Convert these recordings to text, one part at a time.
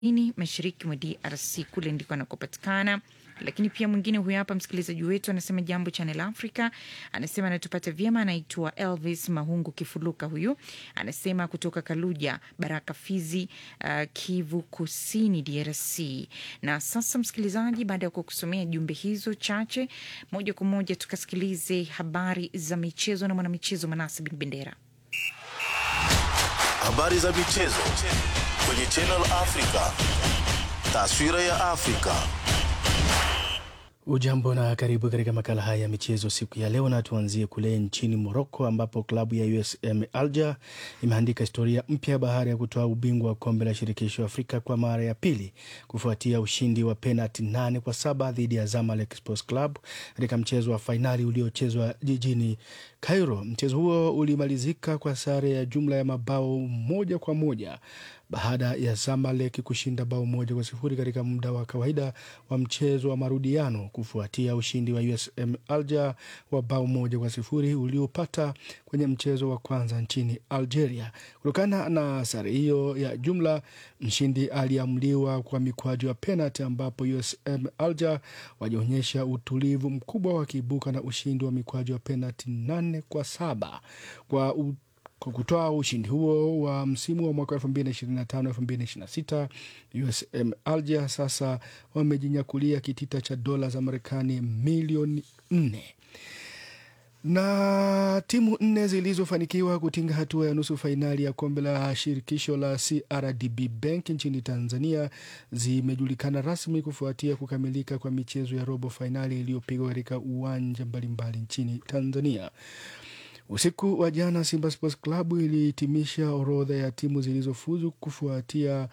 ini mashariki mwa DRC, kule ndiko anakopatikana. Lakini pia mwingine huyo hapa msikilizaji wetu anasema jambo Channel Africa, anasema anatupata vyema, anaitwa Elvis Mahungu Kifuluka. Huyu anasema kutoka Kaluja, Baraka, Fizi, uh, Kivu Kusini, DRC. Na sasa msikilizaji, baada ya kukusomea jumbe hizo chache, moja kwa moja tukasikilize habari za michezo na mwanamichezo Manase Bin Bendera. Habari za michezo kwenye Channel Africa. Taswira ya Afrika. Ujambo na karibu katika makala haya ya michezo siku ya leo, na tuanzie kule nchini Morocco ambapo klabu ya USM Alger imeandika historia mpya baada ya kutoa ubingwa wa kombe la shirikisho Afrika kwa mara ya pili kufuatia ushindi wa penalti nane kwa saba dhidi ya Zamalek Sports Club katika mchezo wa fainali uliochezwa jijini Cairo. Mchezo huo ulimalizika kwa sare ya jumla ya mabao moja kwa moja baada ya Zamalek kushinda bao moja kwa sifuri katika muda wa kawaida wa mchezo wa marudiano kufuatia ushindi wa USM Alger wa bao moja kwa sifuri uliopata kwenye mchezo wa kwanza nchini Algeria. Kutokana na sare hiyo ya jumla, mshindi aliamliwa kwa mikwaju ya penalti, ambapo USM Alger wajionyesha utulivu mkubwa wakiibuka na ushindi wa mikwaju ya penalti nane kwa saba kwa u kwa kutoa ushindi huo wa msimu wa mwaka 2025 2026, USM Alger sasa wamejinyakulia kitita cha dola za Marekani milioni nne na timu nne zilizofanikiwa kutinga hatua ya nusu fainali ya kombe la shirikisho la CRDB Bank nchini Tanzania zimejulikana rasmi kufuatia kukamilika kwa michezo ya robo fainali iliyopigwa katika uwanja mbalimbali nchini Tanzania. Usiku wa jana Simba Sports Club ilihitimisha orodha ya timu zilizofuzu kufuatia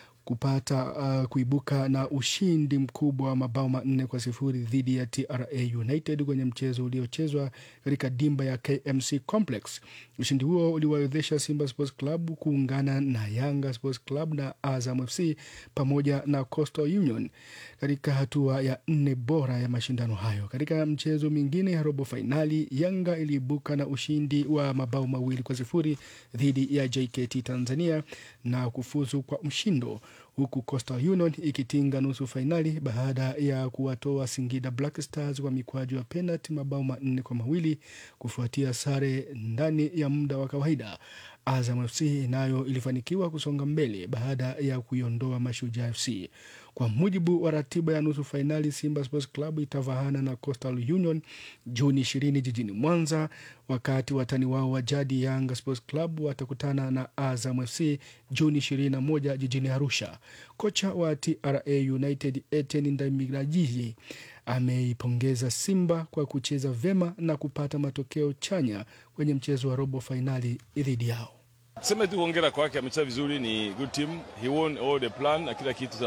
kupata uh, kuibuka na ushindi mkubwa wa mabao manne kwa sifuri dhidi ya TRA United kwenye mchezo uliochezwa katika dimba ya KMC Complex. Ushindi huo uliwawezesha Simba Sports Club kuungana na Yanga Sports Club na Azam FC pamoja na Coastal Union katika hatua ya nne bora ya mashindano hayo. Katika mchezo mingine ya robo fainali, Yanga iliibuka na ushindi wa mabao mawili kwa sifuri dhidi ya JKT Tanzania na kufuzu kwa mshindo huku Coastal Union ikitinga nusu fainali baada ya kuwatoa Singida Black Stars kwa mikwaju ya penalti mabao manne kwa mawili kufuatia sare ndani ya muda wa kawaida. Azam FC nayo ilifanikiwa kusonga mbele baada ya kuiondoa Mashujaa FC. Kwa mujibu wa ratiba ya nusu fainali, Simba Sports Club itavahana na Coastal Union Juni ishirini jijini Mwanza, wakati watani wao wa jadi Yanga Sports Club watakutana na Azam FC Juni ishirini na moja jijini Arusha. Kocha wa TRA United Etienne Ndayiragije ameipongeza Simba kwa kucheza vyema na kupata matokeo chanya kwenye mchezo wa robo fainali dhidi yao. Tuseme tu hongera kwake, amecheza vizuri, ni good team, he won all the plan na kila kitu.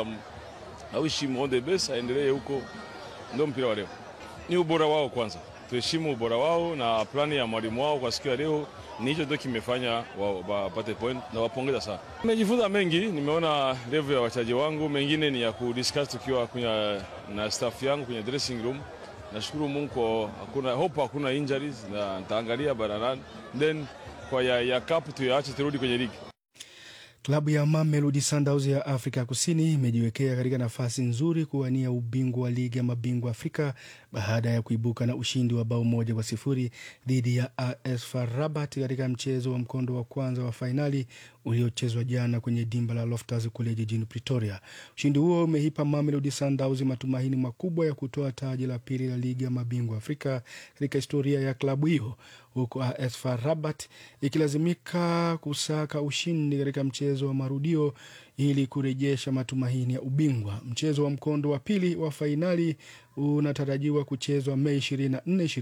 I wish him all the best, aendelee huko, ndio mpira wa leo. Ni ubora wao kwanza, tuheshimu ubora wao na plani ya mwalimu wao kwa siku ya leo. Ni hicho ndio kimefanya wapate point na wapongeza sana. Nimejifunza mengi, nimeona level ya wachezaji wangu, mengine ni ya kudiscuss tukiwa kwenye na staff yangu kwenye dressing room. Nashukuru Mungu kwa hakuna hope, hakuna injuries na nitaangalia baranan then kwa ya, ya cup tuyaache turudi kwenye ligi. Klabu ya Mamelodi Sundowns ya Afrika Kusini imejiwekea katika nafasi nzuri kuwania ubingwa wa ligi ya mabingwa Afrika baada ya kuibuka na ushindi wa bao moja kwa sifuri dhidi ya AS FAR Rabat katika mchezo wa mkondo wa kwanza wa fainali uliochezwa jana kwenye dimba la Loftus kule jijini Pretoria. Ushindi huo umeipa Mamelodi Sundowns matumaini makubwa ya kutoa taji la pili la ligi ya mabingwa Afrika katika historia ya klabu hiyo, huku AS FAR Rabat ikilazimika kusaka ushindi katika mchezo wa marudio ili kurejesha matumaini ya ubingwa. Mchezo wa mkondo wa pili wa fainali unatarajiwa kuchezwa Mei 24,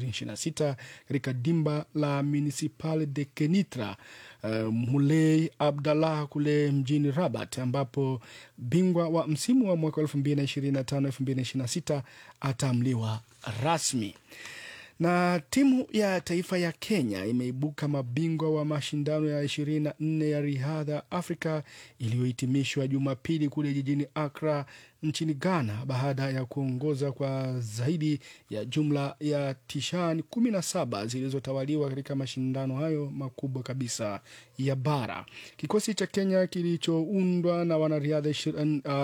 2026 katika dimba la Municipal de Kenitra uh, Mulei Abdallah kule mjini Rabat, ambapo bingwa wa msimu wa mwaka 2025 2026 ataamliwa rasmi Na timu ya taifa ya Kenya imeibuka mabingwa wa mashindano ya 24 ya riadha Afrika iliyohitimishwa Jumapili kule jijini Accra nchini Ghana baada ya kuongoza kwa zaidi ya jumla ya tishani 17 zilizotawaliwa katika mashindano hayo makubwa kabisa ya bara. Kikosi cha Kenya kilichoundwa na wanariadha